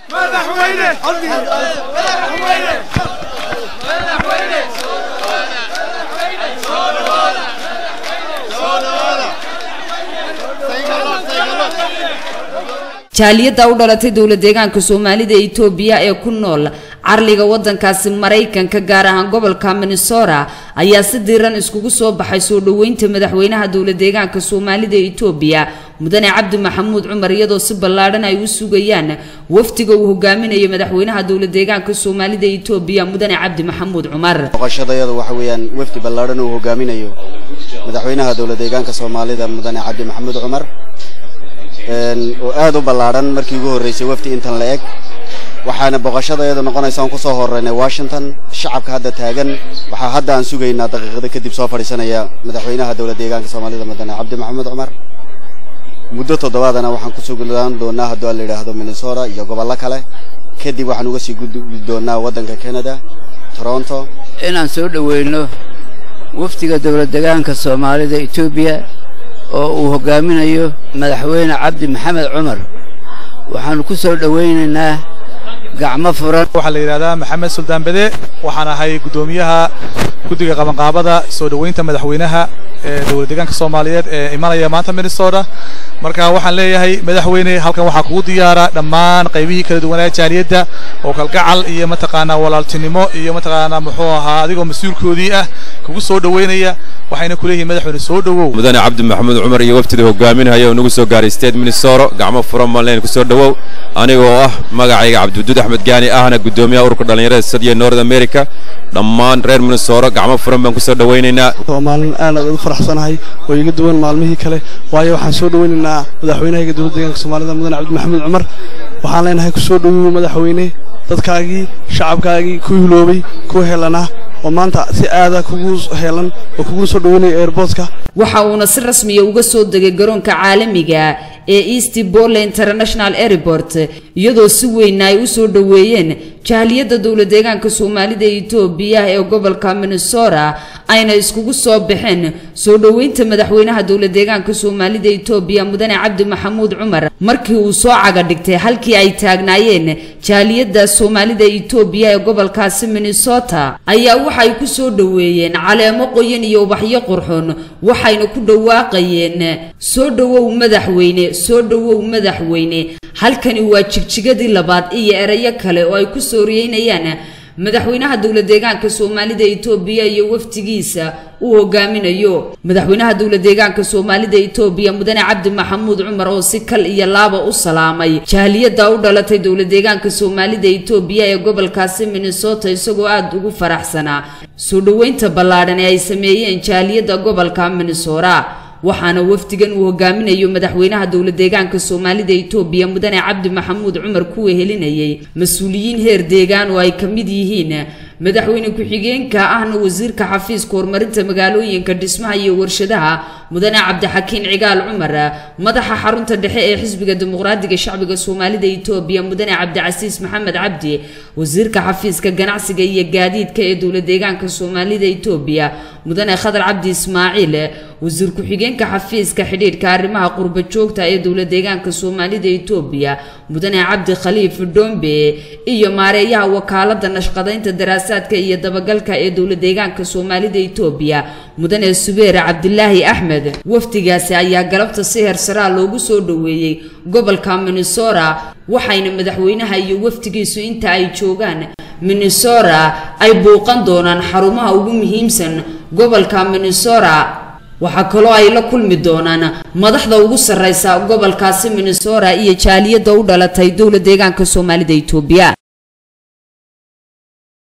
jaaliyadda u dhalatay dowla deegaanka soomaalida ee itoobiya ee ku nool carliga wadankaasi maraykanka gaar ahaan gobolka minnesota ayaa si diiran iskugu soo baxay soo dhoweynta madaxweynaha dowla deegaanka soomaalida ee itoobiya mudane cabdi maxamuud cumar iyadoo si ballaadhan ay u sugayaan wafdiga uu hogaaminayo madaxweynaha dowla deegaanka soomaalida ee itoobiya mudane cabdi maxamuud cumar boqoshadayadu waxa weeyaan wafdi ballaadhan uu hogaaminayo madaxweynaha dowla deegaanka soomaalida mudane cabdi maxamuud cumar oo aad u ballaadhan markii ugu horreysay wafdi intan la eg waxaana boqoshada iyadu noqonaysa aan kusoo horeynay washington shacabka hadda taagan waxaa hadda aan sugaynaa daqiiqada kadib soo fadhiisanaya madaxweynaha dowla deegaanka soomaalida mudane cabdi maxamuud cumar muddo toddobaadana waxaan ku sugnaan doonaa hadduu aan la yidhaahdo minnesota iyo gobollo kale kadib waxaan uga sii gudbi doonaa waddanka canada toronto inaan soo dhoweyno wafdiga dowla deegaanka soomaalida etoobiya oo uu hogaaminayo madaxweyne cabdi maxamed cumar waxaannu ku soo dhowaynaynaa gacmo furan waxaa la yidhahdaa maxamed suldaan bede waxaan ahay guddoomiyaha guddiga qabanqaabada soo dhoweynta madaxweynaha ee dowla deegaanka soomaaliyeed ee imanaya maanta minnesota marka waxaan leeyahay madaxweyne halkan waxaa kugu diyaara dhammaan qaybihii kala duwanaa jaaliyadda oo kalgacal iyo mataqaanaa walaaltinimo iyo mataqaanaa muxuu ahaa adigoo mas-uulkoodii ah kugu soo dhoweynaya waxayna ku leeyihiin madaxweyne soo dhowow mudane cabdi maxamuud cumar iyo waftida hogaaminaya oo nagu soo gaaray state minnesota gacmo furan malnayn ku soo dhowow anigoo ah magacayga cabdiwaduud axmed gaani ahna guddoomiyaha ururka dhallinyarada sadiya north america dhammaan reer minnesota gacmo furan baan ku soo dhowaynaynaa waa maalin aad aad u faraxsanahay oo iga duwan maalmihii kale waayo waxaan soo dhowaynaynaa madaxweynahayga dowladda deegaanka soomaalida mudane cabdi maxamuud cumar waxaan leenahay ku soo dhowow madaxweyne dadkaagii shacabkaagii ku hiloobay ku helana oo maanta si aada kugu heelan oo kugu soo dhaweynaya airportka waxa uuna si rasmiya uga soo degay garoonka caalamiga ee east bolle international airport iyadoo si weyn ay u soo dhoweeyeen jaaliyadda dowla deegaanka soomaalida ee itoobiya ee gobolka minnesota ayna iskugu soo baxeen soo dhoweynta madaxweynaha dowla deegaanka soomaalida itoobiya mudane cabdi maxamuud cumar markii uu soo caga dhigtay halkii ay taagnaayeen jaaliyadda soomaalida itoobiya ee gobolkaasi minnesota ayaa waxay ku soo dhoweeyeen caleemo qoyan iyo ubaxyo qurxoon waxayna ku dhawaaqayeen soo dhowow madaxweyne soo dhowow madaxweyne halkani waa jigjigadii labaad iyo erayo kale oo ay ku sooriyeynayaan madaxweynaha dowla deegaanka soomaalida itoobiya iyo wafdigiisa uu hogaaminayo madaxweynaha dowla deegaanka soomaalida itoobiya mudane cabdi maxamuud cumar oo si kal iyo laaba u salaamay jaaliyadda u dhalatay dowla deegaanka soomaalida itoobiya ee gobolkaasi minnesota isagoo aada ugu faraxsanaa soo dhoweynta ballaadhan ee ay sameeyeen jaaliyadda gobolka minnesota waxaana wafdigan uu hogaaminayo madaxweynaha dowla deegaanka soomaalida itoobiya mudane cabdi maxamuud cumar ku wehelinayay mas-uuliyiin heer deegaan oo ay ka mid yihiin madaxweyne ku-xigeenka ahna wasiirka xafiiska horumarinta magaalooyinka dhismaha iyo warshadaha mudane cabdixakiin cigaal cumar madaxa xarunta dhexe ee xisbiga dimuqraadiga shacbiga soomaalida itoobiya mudane cabdicasiis maxamed cabdi wasiirka xafiiska ganacsiga iyo gaadiidka ee dowla deegaanka soomaalida itoobiya mudane khadar cabdi ismaaciil wasiir ku-xigeenka xafiiska xidhiidhka arrimaha qurba joogta ee dowla deegaanka soomaalida itoobiya mudane cabdi khaliif dhombe iyo maareeyaha wakaalada nashqadaynta daraasaadka iyo dabagalka ee dowla deegaanka soomaalida itoobiya mudane subeer cabdilaahi axmed wafdigaasi ayaa galabta si heersaraa loogu soo dhoweeyey gobolka minnesota waxayna madaxweynaha iyo wafdigiisu inta ay joogaan minnesota ay buuqan doonaan xarumaha ugu muhiimsan gobolka minnesota waxaa kaloo ay la kulmi doonaan madaxda ugu sarreysa gobolkaasi minnesota iyo jaaliyadda u dhalatay dowla deegaanka soomaalida itoobiya